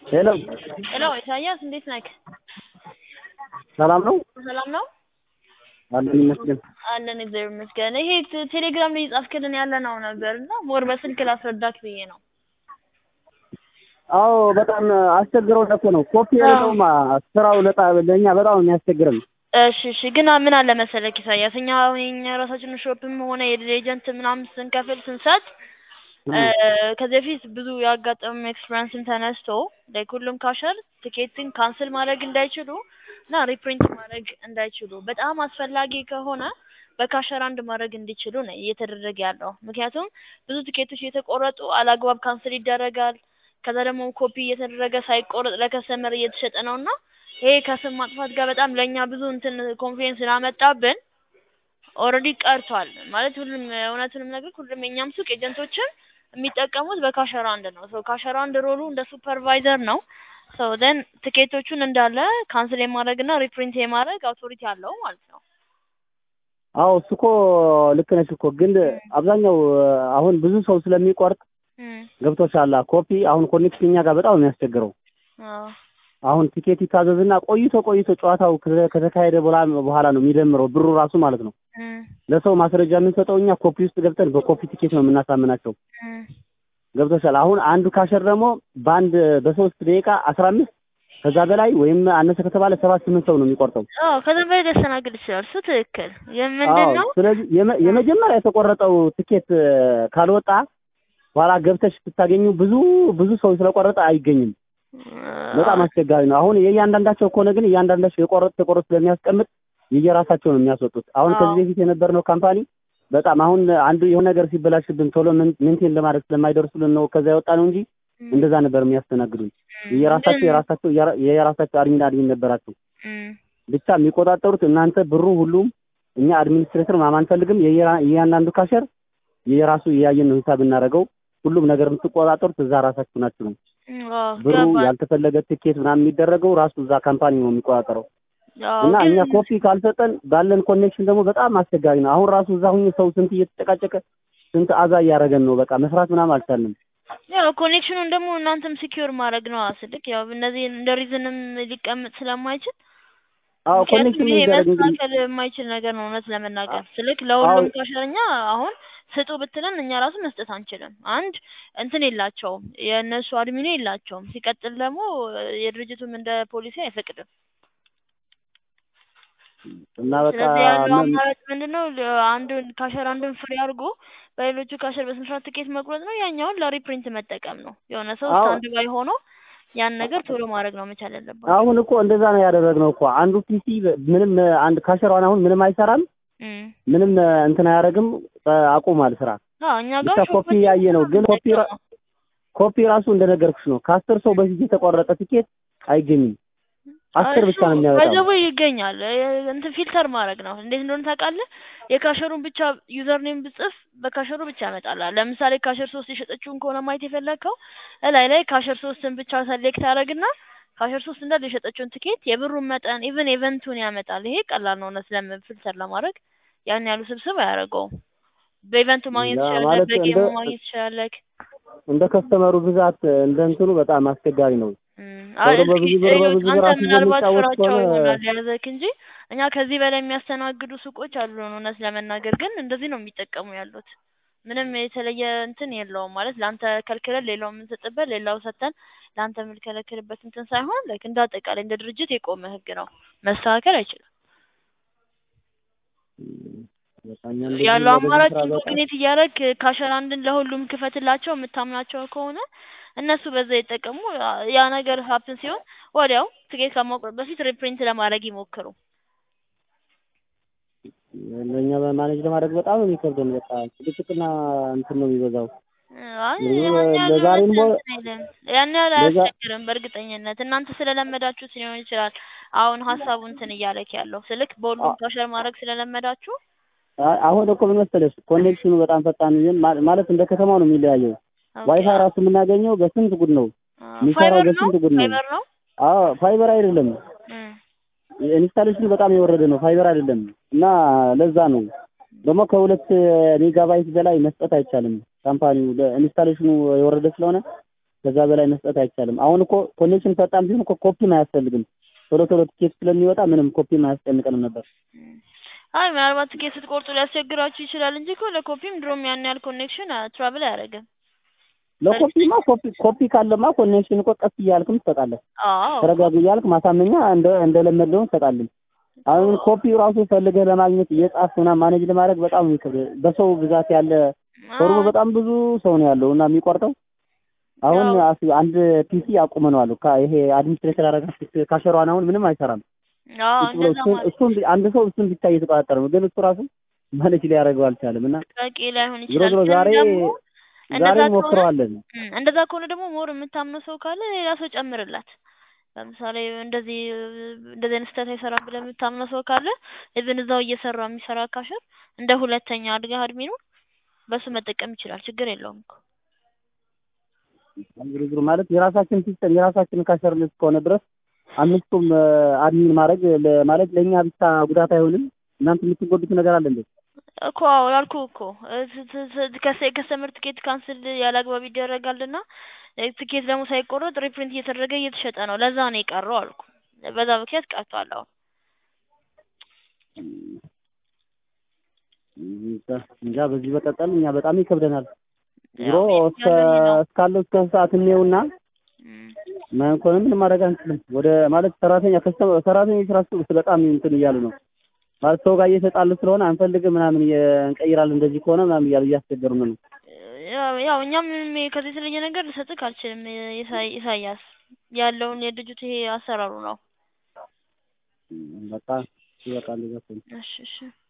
ሄሎ ሄሎ ኢሳያስ እንዴት ነህ? ሰላም ነው ሰላም ነው አለን ይመስገን። አለን እግዚአብሔር ይመስገን። ይሄ ቴ- ቴሌግራም ላይ እየጻፍክልን ያለ ነው ነበር እና ሞር በስልክ ላስረዳክ ብዬ ነው። አዎ በጣም አስቸግረው እኮ ነው። ኮፒ የሌለውማ ስራው ለጣ ለእኛ በጣም ነው የሚያስቸግረን። እሺ እሺ፣ ግን ምን አለ መሰለክ ኢሳያስ፣ እኛ የኛ የራሳችንን ሾፕም ሆነ የኤጀንት ምናምን ስንከፍል ስንሰጥ እ፣ ከዚህ በፊት ብዙ ያጋጠሙ ኤክስፒሪንስን ተነስቶ ላይክ ሁሉም ካሸር ቲኬትን ካንስል ማድረግ እንዳይችሉ እና ሪፕሪንት ማድረግ እንዳይችሉ በጣም አስፈላጊ ከሆነ በካሸር አንድ ማድረግ እንዲችሉ ነው እየተደረገ ያለው። ምክንያቱም ብዙ ቲኬቶች እየተቆረጡ አላግባብ ካንስል ይደረጋል። ከዛ ደግሞ ኮፒ እየተደረገ ሳይቆረጥ ለከስተመር እየተሸጠ ነው እና ይሄ ከስም ማጥፋት ጋር በጣም ለእኛ ብዙ እንትን ኮንፊደንስ ስላመጣብን ኦልሬዲ ቀርቷል ማለት ሁሉም እውነቱንም ነገር ሁሉም የኛም ሱቅ ኤጀንቶችን የሚጠቀሙት በካሸራ አንድ ነው። ሶ ካሸራ አንድ ሮሉ እንደ ሱፐርቫይዘር ነው። ሶ ደን ትኬቶቹን እንዳለ ካንስል የማድረግ እና ሪፕሪንት የማድረግ አውቶሪቲ አለው ማለት ነው። አዎ እሱ እኮ ልክ ነሽ እኮ ግን አብዛኛው አሁን ብዙ ሰው ስለሚቆርጥ እም፣ ገብቶሻል። ኮፒ አሁን ኮኔክሽን እኛ ጋር በጣም ነው የሚያስቸግረው። አዎ አሁን ቲኬት ይታዘዝና ቆይቶ ቆይቶ ጨዋታው ከተ- ከተካሄደ በኋላ በኋላ ነው የሚደምረው ብሩ ራሱ ማለት ነው። እም፣ ለሰው ማስረጃ የምንሰጠው እኛ ኮፒ ውስጥ ገብተን በኮፒ ቲኬት ነው የምናሳምናቸው። እም፣ ገብቶሻል። አሁን አንዱ ካሸር ደግሞ በአንድ በሶስት ደቂቃ አስራ አምስት ከዛ በላይ ወይም አነሰ ከተባለ ሰባት ስምንት ሰው ነው የሚቆርጠው። አዎ ከዛም በላይ ሊያስተናግድ ይችላል። እሱ ትክክል። ይህ ምንድን አዎ ነው? ስለዚህ የመ- የመጀመሪያ የተቆረጠው ትኬት እ፣ ካልወጣ በኋላ ገብተሽ ስታገኙ ብዙ ብዙ ሰው ስለቆረጠ አይገኝም። በጣም አስቸጋሪ ነው። አሁን የእያንዳንዳቸው ከሆነ ግን እያንዳንዳቸው የቆረጥ ተቆረጥ ስለሚያስቀምጥ የየራሳቸው ነው የሚያስወጡት። አሁን አዎ። ከዚህ በፊት የነበርነው ካምፓኒ በጣም አሁን አንዱ የሆነ ነገር ሲበላሽብን ቶሎ ምን- ሜንቴን ለማድረግ ስለማይደርሱልን ነው ከዛ የወጣ ነው እንጂ እም፣ እንደዛ ነበር የሚያስተናግዱን። እም፣ የየራሳቸው ግን- የራሳቸው የራ- የራሳቸው አድሚን አድሚን ነበራቸው። እም፣ ብቻ የሚቆጣጠሩት እናንተ ብሩ ሁሉም እኛ አድሚኒስትሬተር ማማ አንፈልግም። የየራ- የእያንዳንዱ ካሸር የራሱ እያየን ነው ሂሳብ እናደርገው። ሁሉም ነገር የምትቆጣጠሩት እዛ ራሳችሁ ናችሁ ነው። እም፣ አዎ ብሩ ገባኝ። ያልተፈለገ ትኬት ምናምን የሚደረገው ራሱ እዛ ካምፓኒ ነው የሚቆጣጠረው። አዎ እና ግን እኛ ኮፒ ካልሰጠን ባለን ኮኔክሽን ደግሞ በጣም አስቸጋሪ ነው። አሁን ራሱ እዛ ሁኜ ሰው ስንት እየተጨቃጨቀ ስንት አዛ እያደረገን ነው። በቃ መስራት ምናምን አልቻልንም። ያው ኮኔክሽኑን ደግሞ እናንተም ሲኪዩር ማድረግ ነው ስልክ ያው እነዚህ እንደ ሪዝንም ሊቀመጥ ስለማይችል አዎ ምክንያቱም ኮኔክሽን ይሄ ይደረግ እንግዲህ መስተካከል የማይችል ነገር ነው እውነት ለመናገር ስልክ ለሁሉም ካሸረኛ አሁን ስጡ ብትለን እኛ ራሱ መስጠት አንችልም። አንድ እንትን የላቸውም የእነሱ አድሚኑ የላቸውም። ሲቀጥል ደግሞ የድርጅቱም እንደ ፖሊሲ አይፈቅድም። እና በቃ ስለዚህ ያለው ምን አማራጭ ምንድን ነው? ለ- አንዱን ካሸር አንዱን ፍሪ አድርጎ በሌሎቹ ካሸር በስንት ሰዓት ትኬት መቁረጥ ነው። ያኛውን ለሪፕሪንት መጠቀም ነው። የሆነ ሰው አዎ። ስታንድ ባይ ሆኖ ያን ነገር ቶሎ ማድረግ ነው መቻል ያለባቸው። አሁን እኮ እንደዛ ነው ያደረግነው እኮ አንዱ ፒሲ ምንም አንድ ካሸሯን አሁን ምንም አይሰራም፣ እም። ምንም እንትን አያደርግም፣ አቁሟል ስራ። አዎ እኛ ጋር ብቻ ኮፒ ሾፖች ያየ ነው ግን ኮፒ ራ- ነው። ኮፒ ራሱ እንደነገርኩሽ ነው። ከአስር ሰው በፊት የተቆረጠ ትኬት አይገኝም። አስር ብቻ ነው የሚያወጣው። ባይዘቡ ይገኛል። እ- እንትን ፊልተር ማድረግ ነው። እንዴት እንደሆነ ታውቃለህ? የካሸሩን ብቻ ዩዘር ኔም ብጽፍ በካሸሩ ብቻ ያመጣልሃል። ለምሳሌ ካሸር ሶስት የሸጠችውን ከሆነ ማየት የፈለግከው እላይ ላይ ካሸር ሶስትን ብቻ ሰሌክት አደረግና ካሸር ሶስት እንዳለ የሸጠችውን ትኬት የብሩን መጠን ኢቭን ኢቨንቱን ያመጣል። ይሄ ቀላል ነው እውነት ለም ፊልተር ለማድረግ ያን ያሉ ስብስብ አያደርገውም። በኢቨንቱ ማግኘት ያ ትችላለህ፣ ማለት በጌሙ እንደ- ማግኘት ትችላለህ። እንደ ከስተመሩ ብዛት እንደ እንትኑ በጣም አስቸጋሪ ነው። እም፣ ሰው አይ ደግሞ እስኪ በብዙ ብር እዩት። በብዙ አንተ ብር አስይዞ ምናልባት የሚጫወት ፍራቸው ከሆነ ይሆናል ያዘክ እንጂ እኛ ከዚህ በላይ የሚያስተናግዱ ሱቆች አሉን። እውነት ለመናገር ግን እንደዚህ ነው የሚጠቀሙ ያሉት። ምንም የተለየ እንትን የለውም ማለት ለአንተ ከልክለን ሌላው የምንሰጥበት ሌላው ሰጥተን ለአንተ የምንከለክልበት እንትን ሳይሆን ላይክ እንደ አጠቃላይ እንደ ድርጅት የቆመ ህግ ነው። መስተካከል አይችልም። በቃ እኛ እንደዚህ ያለው በዚህ አማራጭ ስራ በጣም ኢንኮግኔት እያደረግ ካሸር አንድን ለሁሉም ክፈትላቸው የምታምናቸው ከሆነ እነሱ በዛ ይጠቀሙ። ያ ነገር ሀፕን ሲሆን ወዲያው ትኬት ከማቁረጥ በፊት ሪፕሪንት ለማድረግ ይሞክሩ። ለእኛ በማኔጅ ለማድረግ በጣም ነው የሚከብደን። በቃ ጭቅጭቅና እንትን ነው የሚበዛው። አይ ብዙ ያን ያህል ለዛሬም እውነት ቦ- እንትን አይልም። ያን ያህል ለዛ- አያስቸግርም። በእርግጠኝነት እናንተ ስለለመዳችሁት ሊሆን ይችላል። አሁን ሀሳቡ እንትን እያለክ ያለው ስልክ በሁሉም ካሸር ማድረግ ስለለመዳችሁ አ- አሁን እኮ ምን መሰለሽ ኮኔክሽኑ በጣም ፈጣን ነው ማ- ማለት እንደ ከተማው ነው የሚለያየው። ኦኬ፣ ዋይፋይ ራሱ የምናገኘው በስንት ጉድ ነው አ፣ የሚሰራው ፋይበር ነው በስንት ጉድ ነው። ፋይበር ነው። አዎ ፋይበር አይደለም እም፣ ኢንስታሌሽኑ በጣም የወረደ ነው። ፋይበር አይደለም እና ለዛ ነው ደግሞ ከሁለት ሜጋባይት በላይ መስጠት አይቻልም። ካምፓኒው ኢንስታሌሽኑ የወረደ ስለሆነ ከዛ በላይ መስጠት አይቻልም። አሁን እኮ ኮኔክሽን ፈጣን ቢሆን እኮ ኮፒም አያስፈልግም። ቶሎ ቶሎ ትኬት ስለሚወጣ ምንም ኮፒም አያስጨንቀንም ነበር። አይ ምናልባት ትኬት ስትቆርጡ ሊያስቸግራችሁ ይችላል እንጂ እኮ ለኮፒም ድሮም ያን ያህል ኮኔክሽን ትራቭል አያደርግም። ለኮፒማ ኮፒ ኮፒ ካለማ ኮኔክሽን እኮ ቀስ እያልክም ትሰጣለህ። አዎ ተረጋጉ እያልክ ማሳመኛ እንደ እንደለመደው እንሰጣለን። አሁን ኮፒ ራሱ ፈልገህ ለማግኘት እየጻፍክ ምናምን ማኔጅ ለማድረግ በጣም ነው የሚከብድ። በሰው ብዛት ያለ ፎርሙ በጣም ብዙ ሰው ነው ያለው እና የሚቆርጠው አሁን ያው- አስ- አንድ ፒሲ አቁመነዋል። ካ- ይሄ አድሚኒስትሬተር አረጋ ካሸሯን አሁን ምንም አይሰራም። አዎ እሱ ብሎ እንደዛ እሱን ማለት እሱን ቢ- አንድ ሰው እሱን ብቻ እየተቆጣጠረ ነው፣ ግን እሱ ራሱ ማኔጅ ሊያደርገው አልቻለም። እና በቂ ላይሆን ዞሮ ይችላል። ዞሮ ግን ዛሬ ደግሞ ዛሬ እንደዛ ከሆነ ሞክረዋለን። እም፣ እንደዛ ከሆነ ደግሞ ሞር የምታምነው ሰው ካለ ሌላ ሰው ጨምርላት። ለምሳሌ እንደዚህ እንደዚህ አይነት ስህተት አይሰራም ብለህ የምታምነው ሰው ካለ ኢቭን እዛው እየሰራ የሚሰራ ካሸር እንደ ሁለተኛ አድርገህ አድሚኑ በሱ መጠቀም ይችላል። ችግር የለውም እኮ። ዞሮ ዞሮ ማለት የራሳችን ሲስተም የራሳችን ካሸርነት እስከሆነ ድረስ አምስቱም አድሚን ማድረግ ለ- ማለት ለእኛ ብቻ ጉዳት አይሆንም። እናንተ የምትጎዱት ነገር አለ እንዴ? እኮ አዎ ያልኩህ እኮ እ ት- ት- ት- ከሰ- የከስተመር ትኬት ካንስል ያለ አግባብ ይደረጋልና እ ትኬት ደግሞ ሳይቆረጥ ሪፕሪንት እየተደረገ እየተሸጠ ነው። ለዛ ነው የቀረው አልኩ። በዛ ምክንያት ቀርቷል። አሁን እንጃ እንጃ በዚህ በቀጠል እኛ በጣም ይከብደናል። ዞሮ ያው እስከ ያለን ነው። እስካለው እስከ ሰዓት እንየውና እም፣ ማን ከሆነ ምንም ማድረግ አንችልም። ወደ ማለት ሰራተኛ ከስተመ ሰራተኞች ራሱ በጣም እንትን እያሉ ነው ማለት ሰው ጋር እየተጣሉ ስለሆነ አንፈልግም ምናምን እየ- እንቀይራለን እንደዚህ ከሆነ ምናምን እያሉ እያስቸገሩ ነው። ያው ያው እኛም ምንም ከዚህ የተለየ ነገር ልሰጥህ አልችልም። ኢሳ- ኢሳያስ ያለውን የድርጅቱ ይሄ አሰራሩ ነው። በቃ ይበቃል። ይበቃል። እሺ እሺ